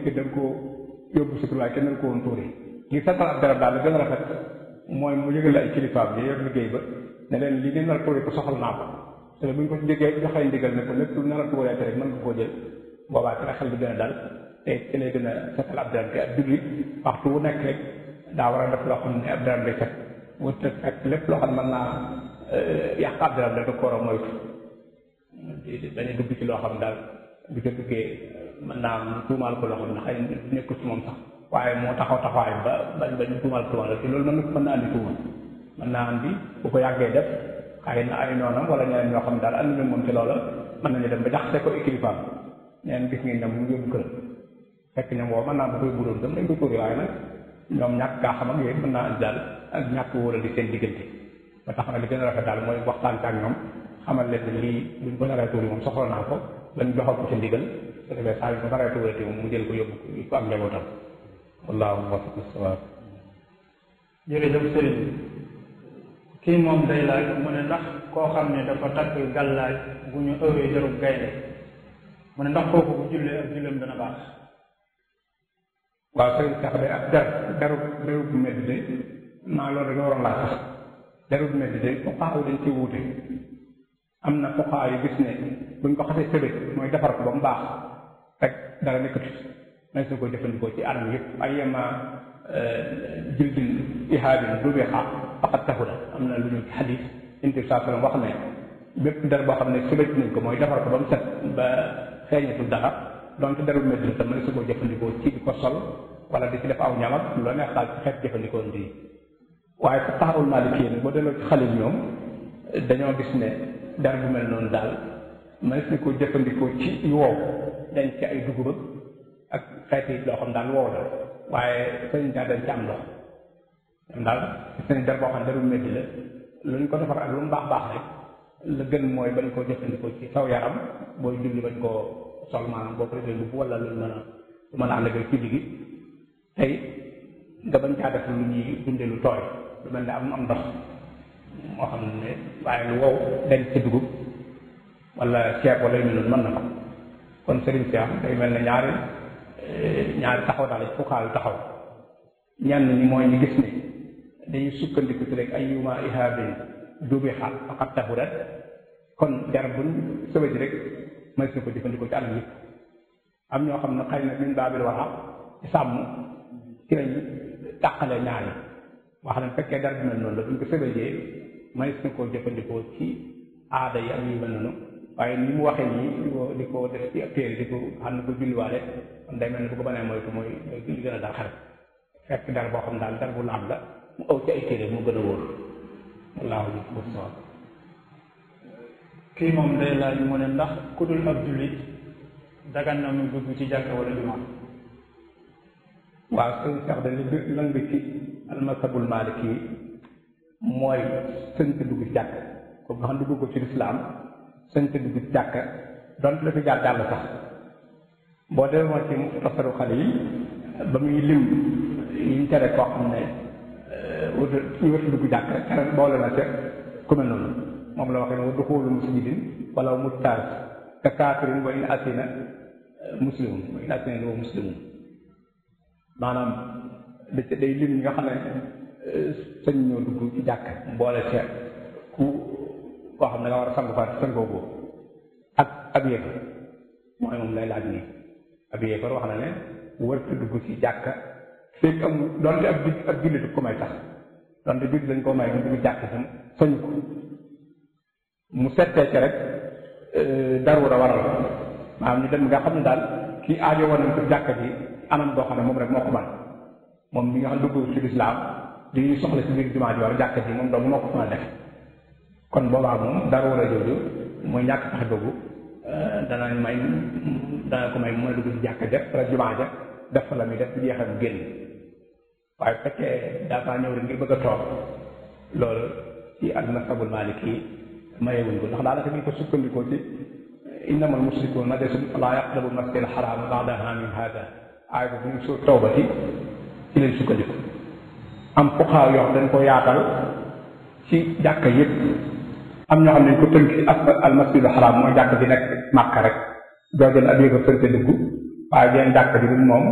dikkee da nga koo yóbbu sutur waaye kenn da nga ko woon tuuri ngir setal ab darab daal la gën a rafet mooy mu yëgal ay kilifaam yi yor liggéey ba ne leen li ngeen nar a tuuri ko soxal naa ko te bu ñu ko jógee joxee ndigal ne ko lépp lu nar a tuuree rek mën nga koo jël boobaa ci la xel bi gën a dal te ci lay gën a setal ab darab te ab jullit waxtu wu nekk rek daa war a def loo xam ne ab darab day set wut ak lépp loo xam ne mën naa yàq ab darab da ko war a moytu bañ a dugg ci loo xam daal bu ca duggee mën naa am tuumaal ko loo xam ne xëy na nekkul ci moom sax waaye moo taxaw taxawaay ba bañ bañ tuumaal tuumaal la te loolu mën na mën naa andi tuuma mën naa andi bu ko yàggee def xëy na ay noonam wala ñeneen ñoo xam ne daal andi na moom ci loola mën nañu dem ba jaxase ko équilibre ñeneen gis ngeen ne mu yóbbu kër fekk ñoom woo mën naa bu koy buróon dem dañ ko tuuri waaye nag ñoom ñàkk kaa xam ak yooyu mën naa andi daal ak ñàkk wóoral di seen diggante ba tax na li gën a rafet daal mooy waxtaan ak ñoom xamal leen ne lii buñ ko naree tuuri moom soxla naa ko lañ joxal ko ci ndigal su defee saa yu ko naree tuurati moom mu jël ko yóbbu ko am njabootam wallaahu muwaffiq as-sawaab jërëjëf sëriñ kii moom day laaj mu ne ndax koo xam ne dafa takk gàllaaj bu ñu ëwee jarub gaynde mu ne ndax kooku bu jullee ak julleem dana baax waaw sëriñ sax de ak der deru deru bu medd de maa loolu da nga waroon laa sax deru bu medd de fuqaa dañ ci wuute am na fuqaa yu gis ne buñ ko xasee sëbëj mooy defar ko ba mu baax rek dara nekkatu nañ su ko jëfandikoo ci anam yëpp ay yema jildin ihaabin du bi xaaq faqat taxula am na lu ñu xadis inti saa sallam wax ne bépp der boo xam ne sëbëj nañ ko mooy defar ko ba mu set ba xeeñatul dara donte deru medd tam mën su ko jëfandikoo ci di ko sol wala di ci def aw ñamat loo neex daal ci xeet jëfandikoo ndi waaye fu taxawul maalikee ne boo delloo ci xalil ñoom dañoo gis ne der bu mel noonu daal mënees na ko jëfandikoo ci yu wow dañ ci ay dugub ak xeeti loo xam daal wow la waaye sëñ daal dañ ci am ndox ñoom daal seen der boo xam ne deru métti la lu ñu ko defar ak lu mu baax baax rek la gën mooy bañ koo jëfandikoo ci saw yaram booy julli bañ koo sol maanaam boo ko defee mbubb wala lu mën a lu mën a ànd ak ci ligi tey nga bañ caa def lu ñuy dunde lu tooy lu mel ne am am ndox moo xam ne waaye lu wow denc ci dugub wala ceeb wala yu mel noonu mën na ko kon sëriñ si am day mel ne ñaari ñaari taxaw daal ci fukkaayu taxaw ñenn ñi mooy ñu gis ne dañuy sukkandiku ci rek ay yuma ihaabin duubi xaal faqat taxurat kon jar buñ sëbëj rek mën na ko jëfandikoo ci anam yëpp am ñoo xam ne xëy na min baabil wara ci sàmm ci lañ tàqale ñaari wax ne fekkee dara bi mel noonu la buñ ko sëbëjee mënees na koo jëfandikoo ci aada yi ak yu mel noonu waaye ni mu waxee nii di ko di ko def ci ab téere di ko xam ne ko julliwaale kon day mel ne bu ko mënee moytu mooy mooy li gën a dal xel fekk dara boo xam daal dara bu laab la mu aw ci ay téere mu gën a wóor wallaahu musta'an kii moom day laaj mu ne ndax ku dul ab jullit dagan na mu dugg ci jàkka wala jumaa waaw sëñ sax de li lan bi ci almasabul maliki mooy sëñ te dugg ci jàkk ko nga xam ne dugg ko ci lislaam sëñ te dugg ci jàkk donte la fi jaar jàll sax boo demoo ci muxtasaru xale yi ba muy lim yiñ tere koo xam ne wut ñu wut dugg jàkk tere boole na ca ku mel noonu moom la waxee ne wa duxulu musjidin wala mujtaaz ka kaafirin wa in asina muslimun wa in asina wa muslimun maanaam da ca day lim ñi nga xam ne sëñ ñoo dugg ci jàkk boole ca ku koo xam ne nga war a sangu fa sangoo ko ak ab yéefar mooy moom lay laaj nii ab yéefar wax na ne wërta dugg ci jàkk fekk amul donte ab ab jullit ko may tax donte jullit dañ koo may mu dugg jàkk sam sañu ko mu settee ci rek darura waral maanaam ñu dem nga xam ne daal kii aajo woon nañ ko jàkk ji anam boo xam ne moom rek moo ko man moom mi nga xam dugg ci lislaam di soxla ci biir jumaa ji wala jàkk ji moom dong moo ko mën a def kon boobaa moom darura jooju mooy ñàkk tax dugg danañ may dana ko may mu mën a dugg ci jàkk ja wala jumaa ja def fa la muy def bu jeexal mu génn waaye bu fekkee dafa ñëw rek ngir bëgg a toog loolu ci al masabul maliki mayewuñ ko ndax daanaka ñu ko sukkandikoo ci innamal musrikuun najasun falaa yaqrabu masjidal haraam ba'da aamihim haadaa aay ko bu ñu soo tawbati ci leen sukkandiku am fuqaa yoo xam dañ ko yaatal ci jàkka yëpp am ñoo xam ne dañ ko tënk ci asfal al masjidul haraam mooy jàkk bi nekk Màkka rek doo jël ab yéego sënte dugg waaye benn jàkk bi moom